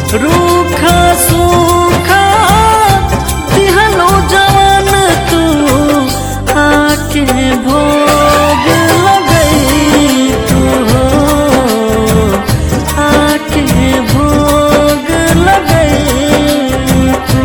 रूखा सूखा दिहलो जवान तू आके भोग लगई तू हो आके भोग लगई तू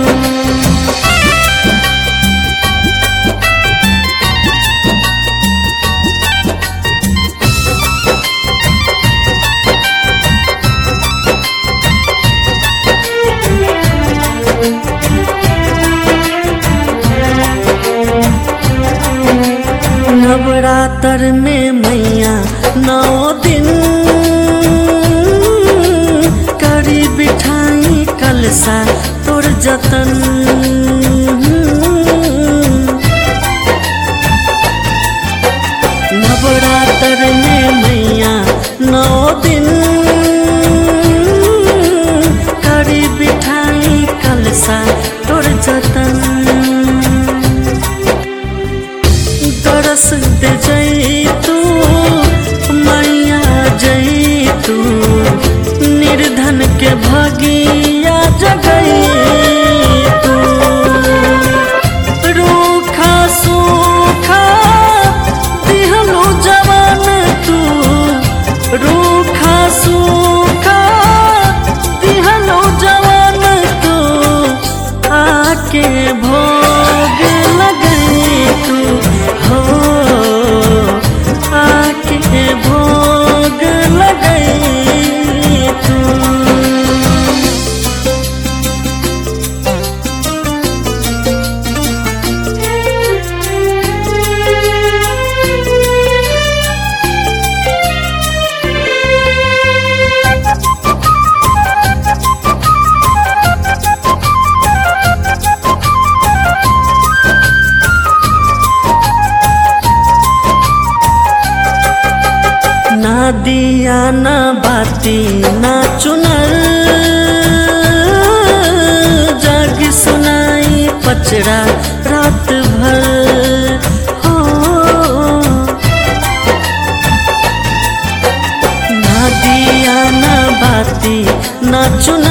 नवरात्र में मैया नौ दिन करी बिठाई कलसा तोर जतन नवरात्र में मैया नौ दिन करी बिठाई कलसा तोर जतन दरस दे जई तू मैया जई तू निर्धन के भगिया जगई तू रूखा सूखा दिहलो जवान तू रूखा सूखा दिहलो जवान तू आके भोग लगई तू हो आके भोग लगई तू ना दिया ना बाती ना चुनर जग सुनाई पचड़ा रात भर हो ना दिया ना बाती ना चुनर